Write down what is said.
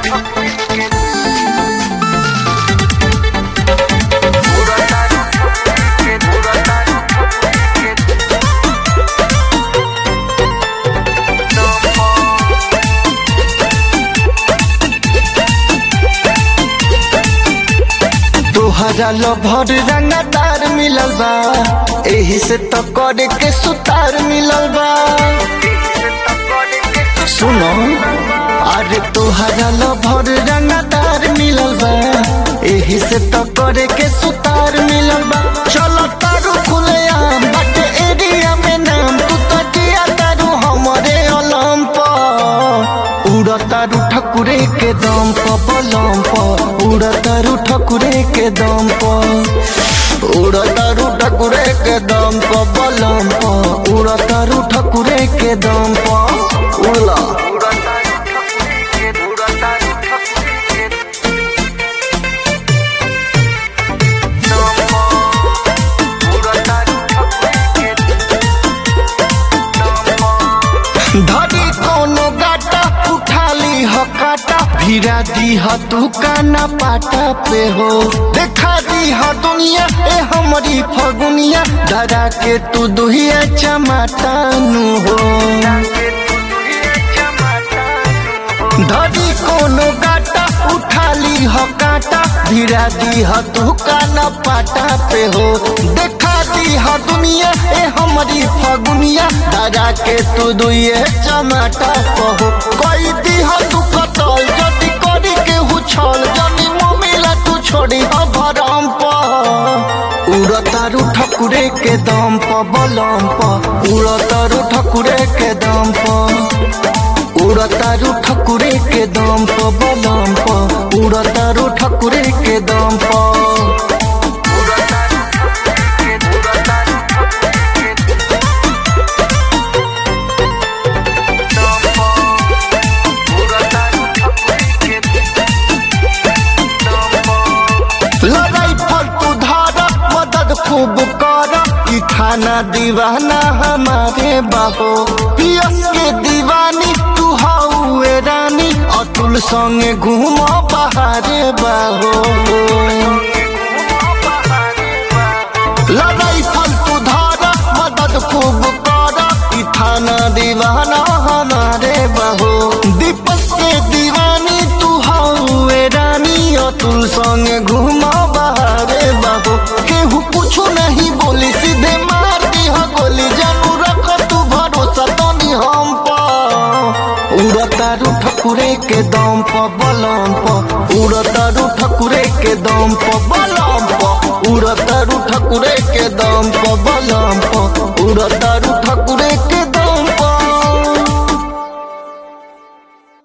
तोहरा लभर रंगदार मिलल बा एही से तो करे के सुतार मिलल बा सुनो अरे तोहरा लभर रंगदार मिलल बा एही से तो करे के सुतार मिलल बा चलो तारू खुले आम बाटे एरिया में नाम तू तो जिया तारू हमरे अलम पर उड़तारू ठकुरे के दम पर बलम पर उड़तारू ठकुरे के दम पर उड़तारू ठकुरे के दम पर बलम पर उड़तारू ठकुरे के दम पर उड़ला धरी कोनो गाटा उठाली ह काटा भिरा दी ह तू काना पाटा पे हो देखा दी ह दुनिया ए हमारी फगुनिया धरा के तू दुहिया चमाटा नु हो धरी कोनो गाटा उठाली ह काटा भिरा दी ह तू काना पाटा पे हो देखा दी ह दुनिया ए हमारी फगुनिया धरा के तू दुइये चमाटा पहो कोई दी ह तू कतल जदी करी के हुछल जनी मोमिला तू छोड़ी ह भरम पर उड़तारू ठकुरे के दम प बलम प उड़तारू ठकुरे के दम प उड़तारू ठकुरे के दम प बलम प उड़तारू ठकुरे के दम प लड़ाई पर तू धारा मदद खूब कर ई खाना दीवाना हमारे बाहो पियस के दीवानी तू हौए रानी अतुल संगे घूम बहारे बाहो लड़ाई पर तू धारा मदद खूब कर ई थाना दीवाना हमारे बाहो दीपक के दीवानी तू हौए रानी अतुल संगे घूमा बहारे बाबू केहू कुछो नहीं बोली सीधे मार दी ह गोली जानू रख तू भरोसा तनी हम पर उड़तारू ठकुरे के दम प बलम प उड़तारू ठकुरे के दम प बलम प उड़तारू ठकुरे के दम प बलम प उड़तारू ठकुरे के